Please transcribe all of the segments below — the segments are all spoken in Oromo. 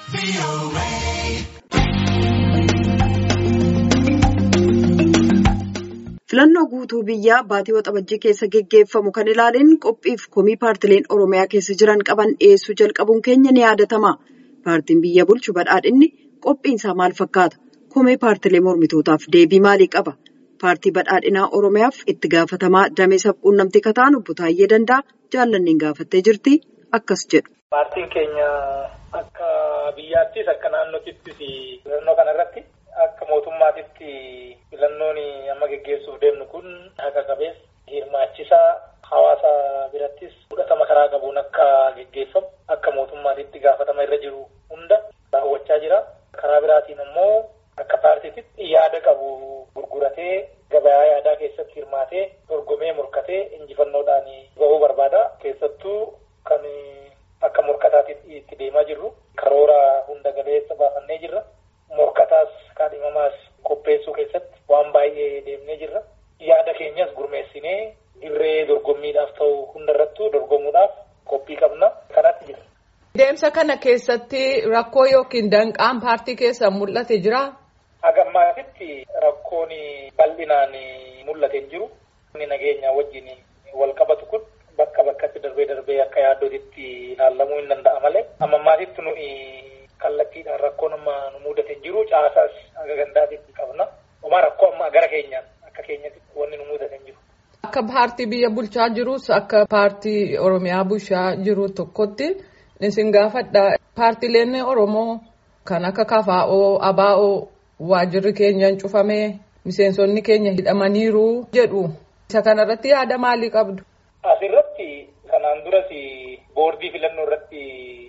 Filannoo guutuu biyyaa baatii waxabajjii keessa geggeeffamu kan ilaaleen qophiif komii paartileen Oromiyaa keessa jiran qaban dhiyeessuu jalqabuun keenya ni yaadatama. Paartiin biyya bulchu badhaadhinni qophiinsaa maal fakkaata? Komee paartilee mormitootaaf deebii maalii qaba? Paartii badhaadhinaa Oromiyaaf itti gaafatamaa damee sabquunnamtii kataan obbo Taayyee Danda'a jaallanneen gaafattee jirti akkas jedhu. Paartiin keenya akka biyyaattis akka naannootittis filannoo kanarratti akka mootummaatitti filannoon amma geggeessuuf deemnu kun haqa qabeessa hirmaachisaa hawaasa birattis fudhatama karaa qabuun akka geggeeffamu akka mootummaatitti gaafatama irra jiru hunda raawwachaa jira. Karaa biraatiin immoo akka paartiititti yaada qabu gurguratee gabayaa yaadaa keessatti hirmaatee dorgomee morkatee injifannoodhaan bahuu barbaada. Keessattuu kan akka morkataatti itti deemaa jirru karoora hunda galeessa baafannee jirra. Morkataas kaadhimamaas qopheessuu keessatti waan baay'ee deemnee jirra. Yaada keenyas gurmeessinee dirree dorgommiidhaaf ta'u hundarrattuu dorgomuudhaaf qophii qabna. Kanatti jira. Deemsa kana keessatti rakkoo yookiin danqaan paartii keessa mul'ate jiraa? Hagammaatitti rakkoon bal'inaan mul'ate hin jiru. Inni nageenya wajjin wal qabatu kun bakka bakkatti darbee darbee akka yaaddootitti ilaalamuu hin danda'a malee. Ammammaatitti nuyi kallattiidhaan rakkoon amma nu mudate hin jiru. Caasaas haga gandaatitti qabna. Homaa rakkoo amma gara keenyaan akka keenyatti wanni nu mudate hin jiru. Akka paartii biyya bulchaa jirus akka paartii Oromiyaa bulchaa jiru tokkotti isin gaafadha. Paartileen Oromoo kan akka KFO, ABO waajirri keenya cufamee miseensonni keenya hidhamaniiru jedhu. Isa kanarratti yaada maalii qabdu? Asirratti kanaan duras boordii filannoo irratti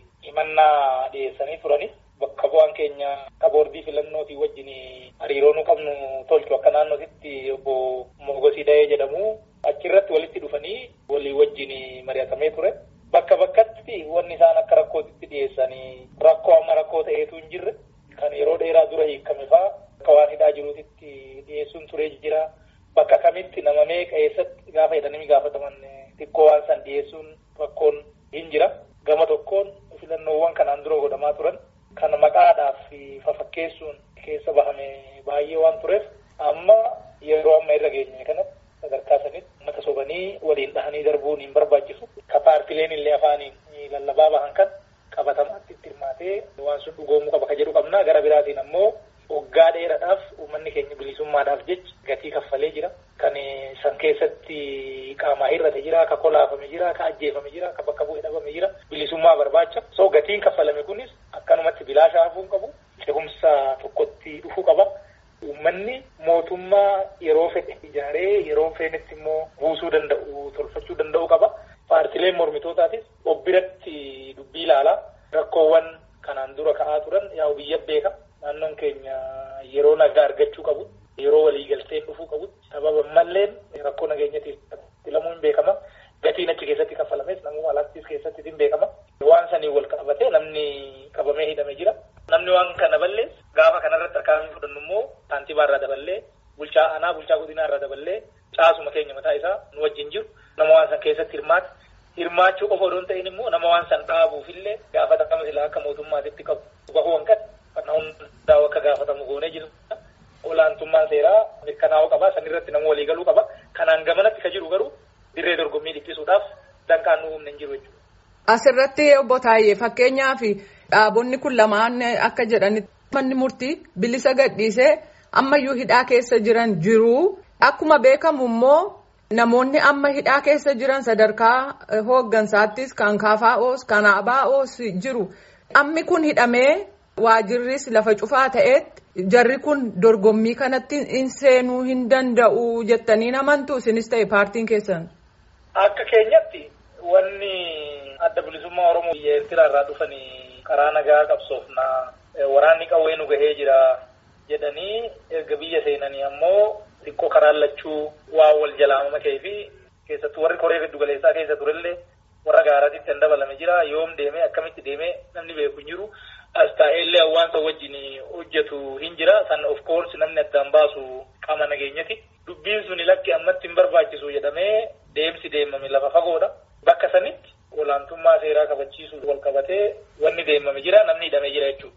himannaa dhiyeessanii turani. Bakka bu'aan keenya akka boordii filannootii wajjin hariiroo nu qabnu tolchu akka naannootitti obbo Mogosii Dayee jedhamu achirratti walitti dhufanii walii wajjin mari'atamee ture. Bakka bakkatti wanni isaan akka rakkootitti dhiyeessanii rakkoo amma rakkoo ta'eetu hin jirre kan yeroo dheeraa dura hiikame fa'aa akka waan hidhaa jiruutitti dhiyeessuun turee jira. Bakka kamitti nama meeqa eessatti gaafa jedhanii gaafataman xiqqoo waan san dhiyeessuun rakkoon hin jira. Gama tokkoon filannoowwan kanaan dura godhamaa turan kan maqaadhaaf fafakkeessuun keessa bahame baay'ee waan tureef amma yeroo amma irra geenye kanatti sadarkaa sanitti uummata sobanii waliin dhahanii darbuun hin barbaachisu. Ka paartileen illee afaaniin lallabaa bahan kan qabatamaatti itti hirmaatee waan sun dhugoomuu qaba ka jedhu qabna. Gara biraatiin ammoo waggaa dheeraadhaaf uummanni keenya bilisummaadhaaf jecha gatii kaffalee jira. Kan san keessatti qaamaa hir'ate jira, ka kolaafame jira, ka ajjeefame jira, ka bakka bu'ee dhabame jira. Bilisummaa barbaacha. So gatiin kaffalame kunis akkanumatti bilaashaa hafuu hin qabu. Cehumsa tokkotti dhufuu qaba. Uummanni mootummaa yeroo fedhe ijaaree yeroo feenetti immoo buusuu danda'u, tolfachuu danda'u qaba. Paartileen mormitootaatis obbiratti dubbii ilaalaa rakkoowwan kanaan dura ka'aa turan yaa'u biyya beeka. Naannoon keenya yeroo nagaa argachuu qabu, yeroo waliigalteen dhufuu qabu, sababa malleen rakkoo nageenyatiif filamuun hin beekama. Gatiin achi keessatti kaffalames namuu alaattis keessatti hin beekama. Waan sanii wal qabatee namni qabamee hidhamee jira. Namni waan kana ballees gaafa kanarratti harkaan fudhannu immoo saantiibaa irraa daballee bulchaa aanaa bulchaa godinaa irraa daballee caasuma keenya mataa isaa nu wajjin jiru nama waan san keessatti hirmaate hirmaachuu qofa odoo hin ta'in immoo nama waan san dhaabuufillee gaafatama silaa akka mootummaatitti qabu bahuu hanqate kan hundaa'u akka gaafatamu goonee jiru. Olaantummaan seeraa mirkanaa'uu qaba sanirratti nama walii galuu qaba kanaan gamanatti ka jiru garuu dirree dorgommii dhiphisuudhaaf danqaan nu humna hin jiru jechuudha. Asirratti obbo Taayyee fakkeenyaaf dhaabonni kun lamaan akka jedhanitti manni murtii bilisa gadhiisee ammayyuu hidhaa keessa jiran jiru. Akkuma beekamu immoo namoonni amma hidhaa keessa jiran sadarkaa hooggansaattis kan KFO's kan ABO's jiru. Ammi kun hidhamee waajirris lafa cufaa ta'etti jarri kun dorgommii kanatti hin seenuu hin danda'u jettanii amantu isinis ta'e paartiin keessan. Akka keenyatti wanni adda bilisummaa Oromoo biyya Eertiraa irraa dhufanii karaa nagaa qabsoofnaa waraanni qawwee nu gahee jira jedhanii erga biyya seenanii ammoo xiqqoo karaan lachuu waa wal jalaamama ka'ee fi keessattuu warri koree giddu galeessaa keessa turellee warra gaaraatitti kan dabalame jira yoom deemee akkamitti deemee namni beeku hin jiru as taa'ellee hawaasa wajjin hojjetu hin jira san of course namni addaan baasu qaama nageenyati dubbiin suni lakki ammatti hin barbaachisu jedhamee deemsi deemame lafa fagoodha bakka sanitti olaantummaa seeraa kabachiisuu wal qabatee wanni deemame jira namni hidhamee jira jechuudha.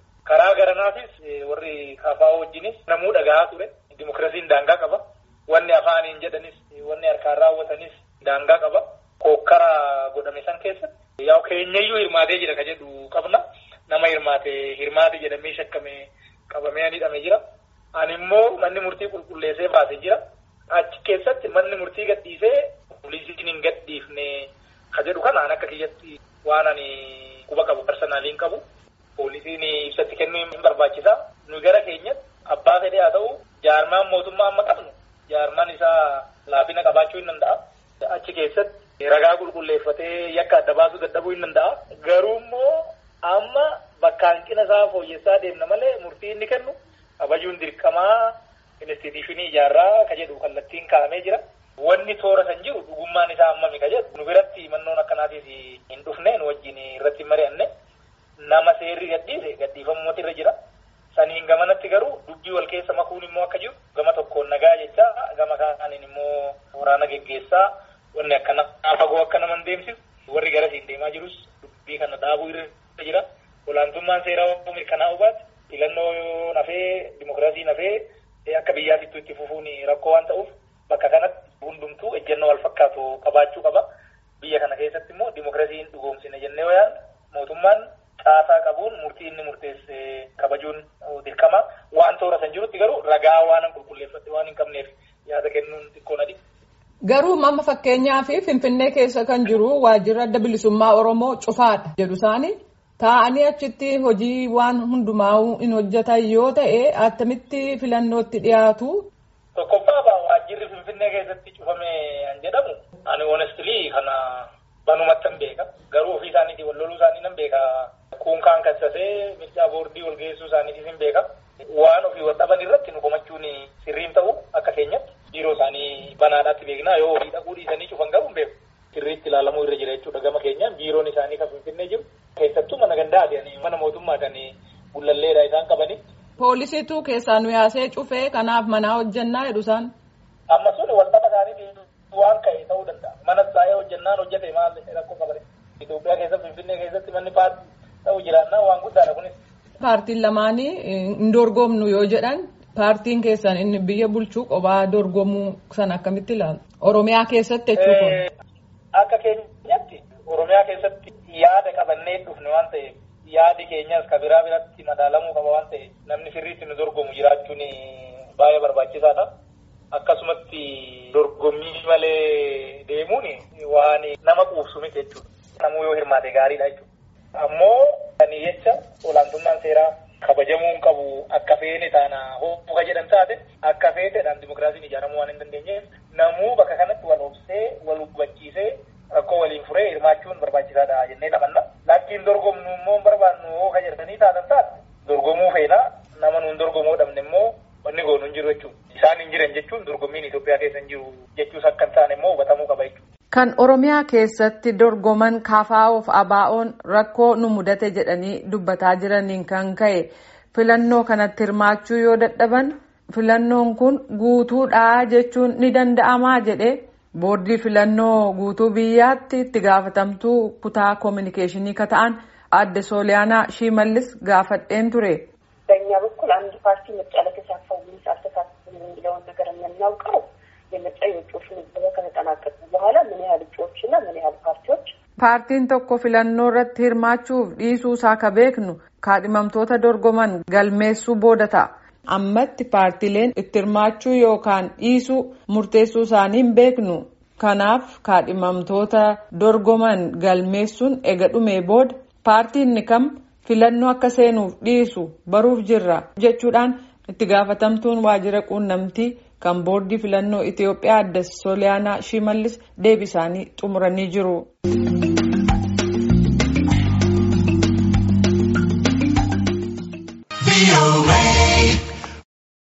wajjinis namuu dhagahaa ture. Dimokiraasiin daangaa qaba. Wanni afaaniin jedhanis wanni harkaan raawwatanis daangaa qaba. Kookkara godhame san keessatti yaa keenyayyuu hirmaatee jira ka jedhu qabna. Nama hirmaate hirmaate jedhamee shakkame qabamee hidhamee jira. Ani immoo manni murtii qulqulleessee baasee jira. Achi keessatti manni murtii gadhiisee poolisiin hin gadhiifne ka jedhu kanaan akka kiyyatti waan ani quba qabu personaaliin qabu. Poolisiin ibsatti kennuu hin barbaachisa. Nu gara keenyatti abbaa fedhee haa ta'u jaarmaan mootummaa amma qabnu jaarmaan isaa laafina qabaachuu hin danda'a. Achi keessatti ragaa qulqulleeffatee yakka adda baasuu dadhabuu hin danda'a. Garuu immoo amma bakka hanqina isaa fooyyessaa deemna malee murtii inni kennu kabajuun dirqamaa instituushinii ijaarraa ka jedhu kallattiin kaa'amee jira. Wanni toora san jiru dhugummaan isaa hammami ka jedhu nu biratti mannoon akkanaatiif hin dhufne nu wajjin irratti hin mari'anne nama seerri gadhiise gadhiifamuutu irra jira. Saniin gamanatti garuu dubbii wal keessa makuun immoo akka jiru gama tokkoon nagaa jecha gama kaaniin immoo waraana geggeessaa wanni akkana fagoo akka nama hin deemsisu warri garasiin deemaa jirus dubbii kana dhaabuu irra jira. Olaantummaan seeraa mirkanaa'uu baate filannoo nafee dimokiraasii nafee akka biyyaatittuu itti fufuun rakkoo waan ta'uuf bakka kanatti hundumtuu ejjennoo wal fakkaatu qabaachuu qaba. Biyya kana keessatti immoo dimokiraasiin dhugoomsine jennee yoo yaadne mootummaan caasaa qabuun murtii inni murteesse kabajuun dirqama. Waan toora san jirutti garuu ragaa waan qulqulleeffatte waan hin qabneef yaada kennuun xiqqoon adi. Garuu amma fakkeenyaa fi Finfinnee keessa kan jiru waajjirri adda bilisummaa Oromoo cufaadha jedhu isaanii. Taa'anii achitti hojii waan hundumaa hin hojjetan yoo ta'e attamitti filannootti dhiyaatu. Tokkoffaa waajjirri Finfinnee keessatti cufame kan jedhamu ani honestly kana banumatti hin beeka. Garuu ofii isaaniitiin wal loluu isaanii nan beeka. Kuunkaan kassasee mircaa boordii wal geessuu isaaniitiif hin beeka. Waan ofii wal dhaban irratti nu komachuun sirriin ta'u akka keenyatti biiroo isaanii banaadhaatti beekna yoo ofii dhaquu dhiisanii cufan garuu hin beeku. Sirriitti ilaalamuu irra jira jechuudha gama keenyaan biiroon isaanii kan Finfinnee jiru. Keessattuu mana gandaati mana mootummaa kan gullalleedha isaan qabani. Poolisiitu keessaa nu yaasee cufee kanaaf manaa hojjannaa jedhu isaan. Amma sun waldhaba isaaniitiin waan ka'e ta'uu danda'a. Mana taa'ee hojjannaan hojjete maal rakkoo qabare. Itoophiyaa keessatti Finfinnee keessatti manni paartii ta'uu jiraannaa waan guddaadha kunis. Paartiin lamaanii hin dorgomnu yoo jedhan paartiin keessan inni biyya bulchuu qophaa dorgomuu san akkamitti ilaalu? Oromiyaa keessatti jechuudha. Akka keenyatti Oromiyaa keessatti yaada qabannee dhufne waan ta'eef yaadi keenyas ka biraa biratti madaalamuu qaba waan ta'eef namni sirriitti nu dorgomu jiraachuun baay'ee barbaachisaadha. Akkasumatti dorgommii malee deemuun waan nama quubsu miti jechuudha. Namuu yoo hirmaate gaariidha jechuudha. Ammoo kan jecha olaantummaan seeraa kabajamuu hin qabu akka feene taana hooka jedhan taate akka feeteedhaan dimokiraasiin ijaaramuu waan hin dandeenyeef namuu bakka kanatti wal obsee wal hubachiisee rakkoo waliin furee hirmaachuun barbaachisaadha jennee taphanna. Lakkiin dorgomnu immoo barbaannu hooka jedhanii taatan taate dorgomuu feena nama nuun dorgomuu dhabne immoo wanni goonu hin jiru jechuudha. Isaan hin jiran jechuun dorgommiin Itoophiyaa keessa hin jiru jechuus akka hin taane immoo hubatamuu qaba jechuudha. Kan Oromiyaa keessatti dorgoman KFOf ABO'n rakkoo nu mudate jedhanii dubbataa jiraniin kan ka'e filannoo kanatti hirmaachuu yoo dadhaban filannoon kun guutuudhaa jechuun ni danda'amaa jedhe boordii filannoo guutuu biyyaatti itti gaafatamtuu kutaa koominikeeshinii ka ta'an adde sooliyaanaa shimallis gaafadheen ture. በእኛ በኩል አንድ ፓርቲ ምርጫ ለተሳተፈው ወይስ አልተሳተፈም የሚለውን ነገር የምናውቀው የምርጫ የእጩዎች ምዝገባ ከተጠናቀቁ በኋላ ምን ያህል እጩዎችና ምን ያህል ፓርቲዎች paartiin tokko filannoo irratti hirmaachuuf dhiisuu isaa ka beeknu kaadhimamtoota dorgoman galmeessuu booda ta'a. ammatti paartileen itti hirmaachuu yookaan dhiisuu murteessuu isaanii hin beeknu kanaaf kaadhimamtoota dorgoman galmeessuun ega dhumee booda paartiin kam filannoo akka seenuuf dhiisu baruuf jirra jechuudhaan itti gaafatamtuun waajjira quunnamtii kan boordii filannoo Itoophiyaa adde Sooliyaanaa Shimallis deebisaanii xumuranii jiru.